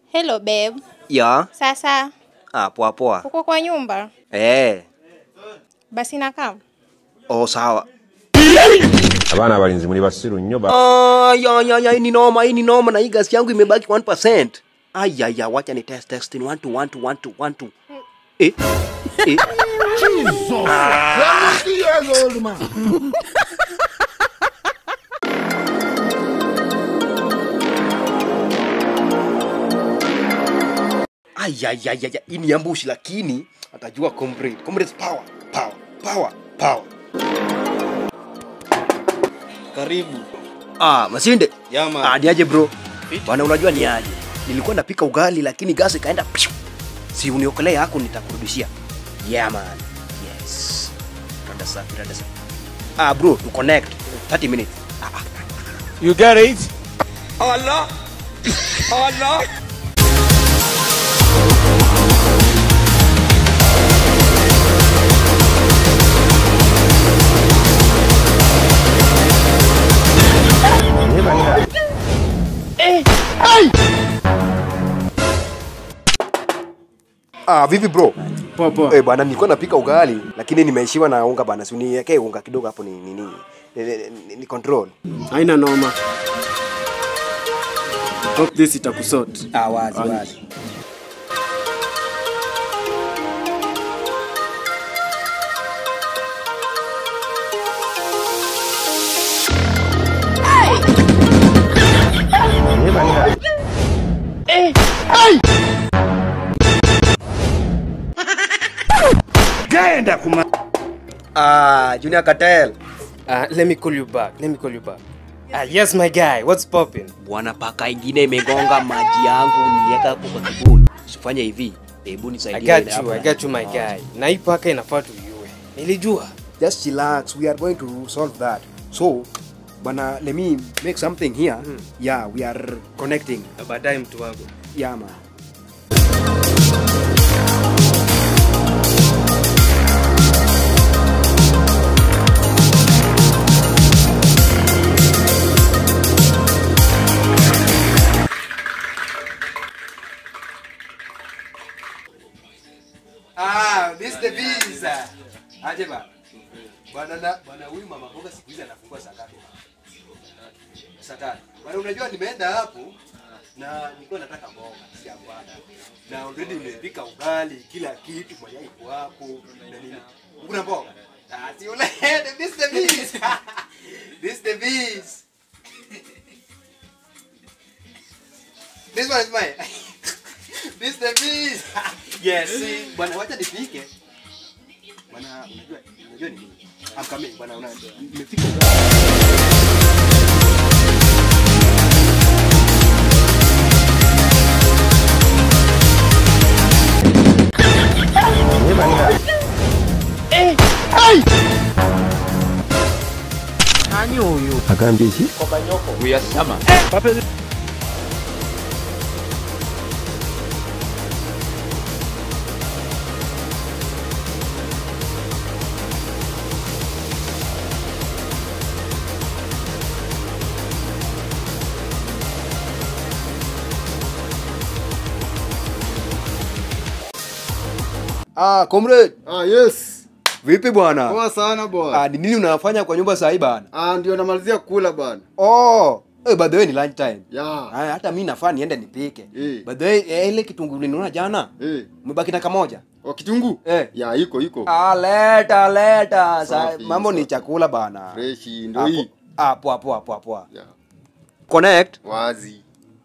Hello babe. Ya, Sasa ah, poa poa. uko kwa nyumba? Eh, Basi nakaa. oh sawa. abaana abalinzi muli basiru nnyo ba Ah, ya ya ya, hii ni noma, hii ni noma na hii gas yangu imebaki 1%. Aya ya, wacha ni test test ni 1 2 1 2 1 2 1 2. Eh. Eh. Aya ya ya ya, hii ni ambushi lakini atajua comrade. Comrade power, power, power, power. Karibu. Ah, Masinde. Ya man. Ah, ni aje bro? Fiti. Bwana unajua ni aje? Nilikuwa napika ugali lakini gas ikaenda piu. Si uniokolee yako nitakurudishia. Yeah man. Yes. Rada safi, rada safi. Ah bro, to connect 30 minutes. Ah, ah. you get it Allah. Allah. Ah, vipi bro? Poa poa. Eh, bwana nilikuwa napika ugali lakini nimeishiwa na unga bana. Si uniwekee unga kidogo hapo ni nini? Ni, ni, ni, ni control. Haina noma. Hope this itakusort. Ah, wazi Wazi. wazi. Ah, Junior Cartel. Uh, let me call you back. Let me call you back. Ah, yes my guy. What's popping? Bwana, paka ingine imegonga maji yangu, niliweka hapo kwa kibuni. Usifanye hivi, hebu I nisaidie. got ile you. hapo. I got you my guy. Na hii paka inafaa tuiue. Nilijua. Just relax, we are going to solve that. So, bwana, let me make something here. Yeah, we are connecting. Baadaye mtu wangu. Yeah, man. Ah, this the visa. Aje ba. Bwana na bwana huyu mama mboga siku hizi anafungua saa ngapi? Saa tatu. Bwana unajua nimeenda hapo na nilikuwa nataka mboga si bwana. Na already nimepika ugali, kila kitu mayai iko hapo na nini. Kuna mboga? Ah, si ule this the bees. this the bees. This one is mine. this the bees. yes, see, bwana wacha nipike. Bwana unajua unajua ni nini? I'm coming bwana una nimefika ugali. agambye ki Ah, comrade, Ah, yes. vipi bwana? Poa sana bwana. Ah, ni nini unafanya kwa nyumba saa hii bana? Ah, ndio namalizia kula bwana. Oh, eh, by the way ni lunch time. Ya. Ah, hata mimi nafaa niende nipike. Eh. By the way, eh, ile kitunguu niliona jana, Eh. umebaki na kamoja. Wa kitunguu? Eh. Ya, iko iko. Ah, leta leta. Sa, Safi, mambo ni safi. chakula bana. Fresh ndio Ah, hii. po- Ah, poa poa poa poa. Ya. Connect. Wazi.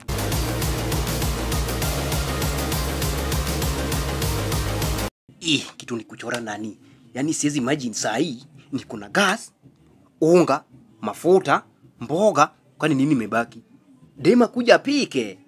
Ih, kitu ni kuchora nani? Yaani siwezi imagine saa hii niko na gas, unga, mafuta, mboga, kwani nini imebaki? Dema kuja apike.